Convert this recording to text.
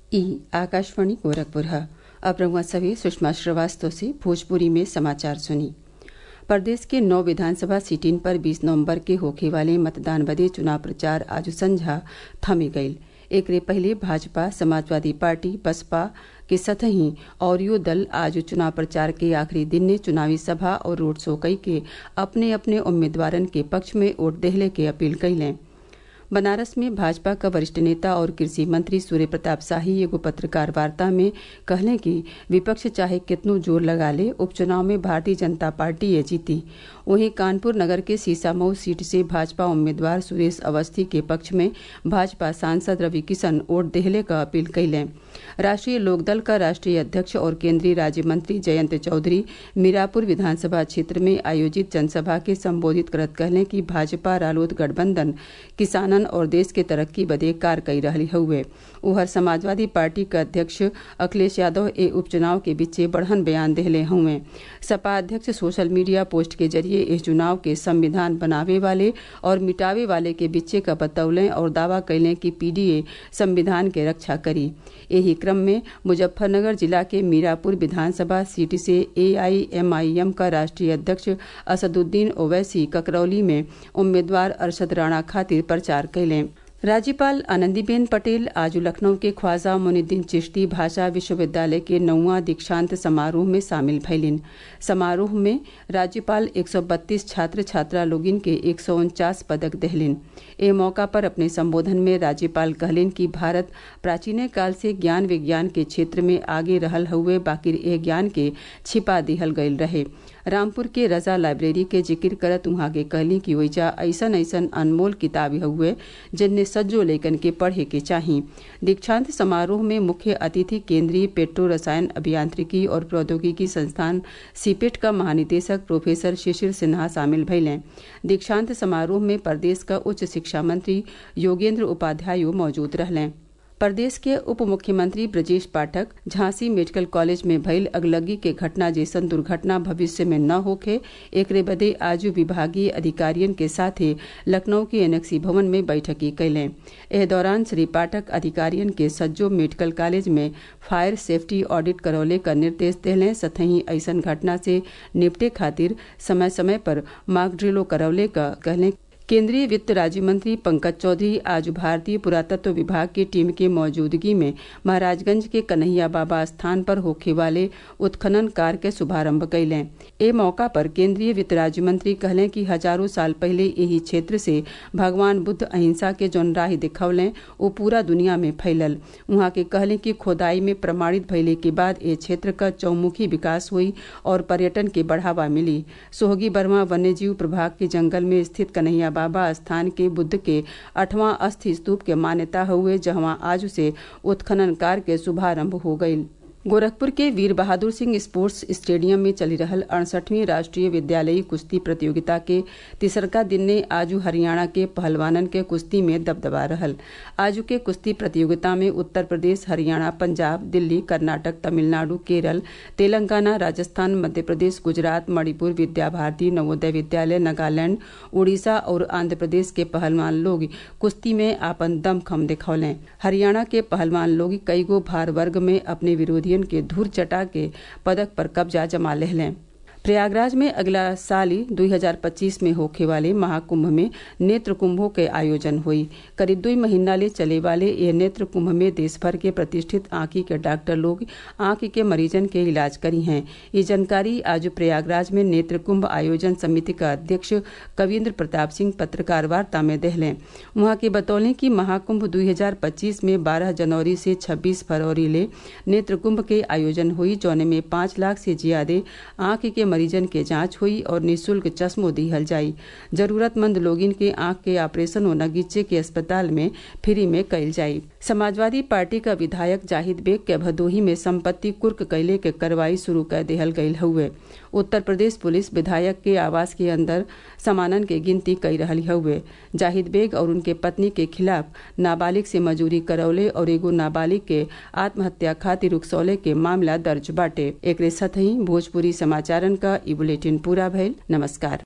ई आकाशवाणी गोरखपुर है अब रउआ सभी सुषमा श्रीवास्तव से भोजपुरी में समाचार सुनी प्रदेश के नौ विधानसभा सीटिन पर 20 नवम्बर के होखे वाले मतदान बदे चुनाव प्रचार आज संझा थमी गईल एकरे पहले भाजपा समाजवादी पार्टी बसपा के सतही औरियो दल आज चुनाव प्रचार के आखिरी दिन ने चुनावी सभा और रोड शो कई के अपने अपने उम्मीदवारन के पक्ष में वोट देहले के अपील कइलें बनारस में भाजपा का वरिष्ठ नेता और कृषि मंत्री सूर्य प्रताप शाही एगो पत्रकार वार्ता में कहले कि विपक्ष चाहे कितनो जोर लगा ले उपचुनाव में भारतीय जनता पार्टी ये जीती वहीं कानपुर नगर के सीसामऊ सीट से भाजपा उम्मीदवार सुरेश अवस्थी के पक्ष में भाजपा सांसद रवि किशन वोट देहले का अपील कैलें राष्ट्रीय लोकदल का राष्ट्रीय अध्यक्ष और केंद्रीय राज्य मंत्री जयंत चौधरी मीरापुर विधानसभा क्षेत्र में आयोजित जनसभा के संबोधित करत कहले कि भाजपा रालोद गठबंधन किसानन और देश के तरक्की बदे कार कई रही हुए उहर समाजवादी पार्टी के अध्यक्ष अखिलेश यादव ए उपचुनाव के बीचे बढ़न बयान देहले हुए सपा अध्यक्ष सोशल मीडिया पोस्ट के जरिए इस चुनाव के संविधान बनावे वाले और मिटावे वाले के बीचे का बतौलें और दावा कैलें कि पीडीए संविधान के रक्षा करी यही क्रम में मुजफ्फरनगर जिला के मीरापुर विधानसभा सीट से एआईएमआईएम का राष्ट्रीय अध्यक्ष असदुद्दीन ओवैसी ककरौली में उम्मीदवार अरशद राणा खातिर प्रचार कैलें राज्यपाल आनंदीबेन पटेल आज लखनऊ के ख्वाजा मुनिद्दीन चिश्ती भाषा विश्वविद्यालय के नौवां दीक्षांत समारोह में शामिल भैलिन समारोह में राज्यपाल 132 छात्र छात्रा लोगिन के एक पदक दहलिन ए मौका पर अपने संबोधन में राज्यपाल कहलिन कि भारत प्राचीन काल से ज्ञान विज्ञान के क्षेत्र में आगे रहल हुए बाकी ए ज्ञान के छिपा दिहल गयल रहे रामपुर के रजा लाइब्रेरी के जिक्र करत उहाँ के कहली कि ओइजा ऐसन ऐसन अनमोल किताब हुए जिनने सज्जो लेखन के पढ़े के चाही दीक्षांत समारोह में मुख्य अतिथि केंद्रीय पेट्रो रसायन अभियांत्रिकी और प्रौद्योगिकी संस्थान सीपेट का महानिदेशक प्रोफेसर शिशिर सिन्हा शामिल भैलें दीक्षांत समारोह में प्रदेश का उच्च शिक्षा मंत्री योगेंद्र उपाध्याय मौजूद रहलें प्रदेश के उप मुख्यमंत्री ब्रजेश पाठक झांसी मेडिकल कॉलेज में भइल अगलगी के घटना जैसन दुर्घटना भविष्य में न होखे एकरे बदे आज विभागीय अधिकारियन के साथे लखनऊ के एनेक्सी भवन में बैठकी कैलें एह दौरान श्री पाठक अधिकारियन के सज्जो मेडिकल कॉलेज में फायर सेफ्टी ऑडिट करौले का निर्देश देलें सतही ऐसन घटना से निपटे खातिर समय समय पर मार्क ड्रिलो करौले का कहलें केंद्रीय वित्त राज्य मंत्री पंकज चौधरी आज भारतीय पुरातत्व विभाग की टीम की मौजूदगी में महाराजगंज के कन्हैया बाबा स्थान पर होखे वाले उत्खनन कार्य के शुभारंभ कैलें ए मौका पर केंद्रीय वित्त राज्य मंत्री कहलें कि हजारों साल पहले यही क्षेत्र से भगवान बुद्ध अहिंसा के जौन राह दिखौलें वो पूरा दुनिया में फैलल वहां के कहलें कि खोदाई में प्रमाणित भइले के बाद ए क्षेत्र का चौमुखी विकास हुई और पर्यटन के बढ़ावा मिली सोहगी बर्मा वन्यजीव प्रभाग के जंगल में स्थित कन्हैया बाबा स्थान के बुद्ध के अठवां अस्थि स्तूप के मान्यता हुए जहां आज से उत्खनन कार्य के शुभारंभ हो गयी गोरखपुर के वीर बहादुर सिंह स्पोर्ट्स स्टेडियम में चली रहल अड़सठवीं राष्ट्रीय विद्यालयी कुश्ती प्रतियोगिता के तिसरका दिन ने आजू हरियाणा के पहलवानन के कुश्ती में दबदबा रहल आजू के कुश्ती प्रतियोगिता में उत्तर प्रदेश हरियाणा पंजाब दिल्ली कर्नाटक तमिलनाडु केरल तेलंगाना राजस्थान मध्य प्रदेश गुजरात मणिपुर विद्या भारती नवोदय विद्यालय नागालैंड उड़ीसा और आंध्र प्रदेश के पहलवान लोग कुश्ती में आपन दमखम दिखौलें हरियाणा के पहलवान लोग कई गो भार वर्ग में अपने विरोधी के धूर चटा के पदक पर कब्जा जमा लें प्रयागराज में अगला साल 2025 में होखे वाले महाकुंभ में नेत्र कुंभों के आयोजन हुई करीब दो महीना ले चले वाले ये नेत्र कुंभ में देश भर के प्रतिष्ठित आंखी के डॉक्टर लोग आंख के मरीजन के इलाज करी हैं ये जानकारी आज प्रयागराज में नेत्र कुंभ आयोजन समिति का अध्यक्ष कविन्द्र प्रताप सिंह पत्रकार वार्ता में दहलें वहां के बतौलें कि महाकुंभ 2025 में 12 जनवरी से 26 फरवरी ले नेत्र कुंभ के आयोजन हुई जौने में पांच लाख से ज्यादा आंख के मरीजन के जांच हुई और निःशुल्क चश्मो दिहल जाई जरूरतमंद लोगिन के आंख के ऑपरेशन और नगीचे के अस्पताल में फ्री में कइल जाई समाजवादी पार्टी का विधायक जाहिद बेग के भदोही में संपत्ति कुर्क कैले के कार्रवाई शुरू कर देहल गयल हुए उत्तर प्रदेश पुलिस विधायक के आवास के अंदर सामानन के गिनती कई रही हुए जाहिद बेग और उनके पत्नी के खिलाफ नाबालिग से मजूरी करौले और एगो नाबालिग के आत्महत्या खातिर उकसौले के मामला दर्ज बाटे एक साथ ही भोजपुरी समाचारन का ई बुलेटिन पूरा भइल नमस्कार